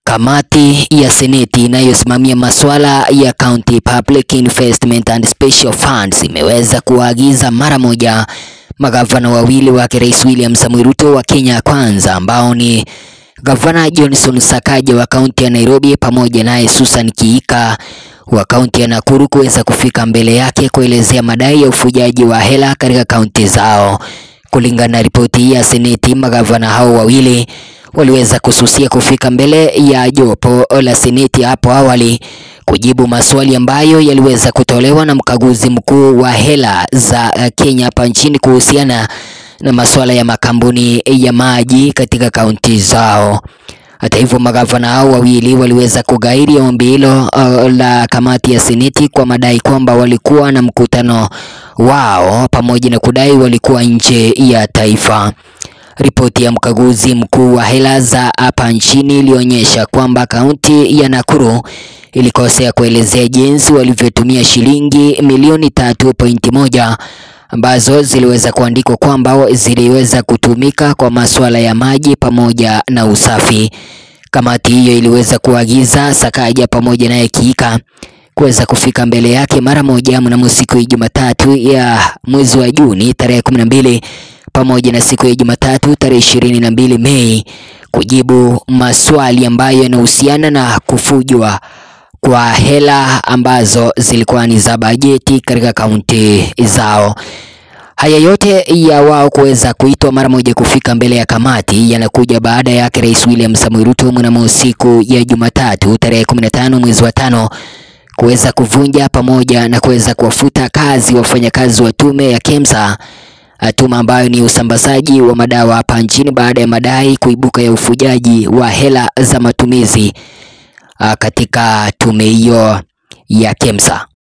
Kamati ya Seneti inayosimamia masuala ya County Public Investment and Special Funds imeweza kuwaagiza mara moja magavana wawili wake Rais William Samoei Ruto wa Kenya Kwanza ambao ni Gavana Johnson Sakaja wa kaunti ya Nairobi pamoja naye Susan Kiika wa kaunti ya Nakuru kuweza kufika mbele yake kuelezea madai ya ufujaji wa hela katika kaunti zao. Kulingana na ripoti ya Seneti, magavana hao wawili waliweza kususia kufika mbele ya jopo la Seneti hapo awali kujibu maswali ambayo yaliweza kutolewa na mkaguzi mkuu wa hela za Kenya hapa nchini kuhusiana na masuala ya makampuni ya maji katika kaunti zao. Hata hivyo, magavana hao wawili waliweza kugairi ombi hilo uh, la kamati ya Seneti kwa madai kwamba walikuwa na mkutano wao pamoja na kudai walikuwa nje ya taifa. Ripoti ya mkaguzi mkuu wa hela za hapa nchini ilionyesha kwamba kaunti ya Nakuru ilikosea kuelezea jinsi walivyotumia shilingi milioni tatu pointi moja ambazo ziliweza kuandikwa kwamba ziliweza kutumika kwa masuala ya maji pamoja na usafi. Kamati hiyo iliweza kuagiza Sakaja pamoja naye Kiika kuweza kufika mbele yake mara moja mnamo siku ya Jumatatu ya mwezi wa Juni tarehe kumi na mbili pamoja na siku ya Jumatatu tarehe ishirini na mbili Mei kujibu maswali ambayo yanahusiana na kufujwa kwa hela ambazo zilikuwa ni za bajeti katika kaunti zao. Haya yote ya wao kuweza kuitwa mara moja kufika mbele ya kamati yanakuja baada yake Rais William Samoei Ruto mnamo siku ya Jumatatu tarehe 15 mwezi wa tano kuweza kuvunja pamoja na kuweza kuwafuta kazi wafanyakazi wa tume ya KEMSA, tume ambayo ni usambazaji wa madawa hapa nchini baada ya madai kuibuka ya ufujaji wa hela za matumizi katika tume hiyo ya KEMSA.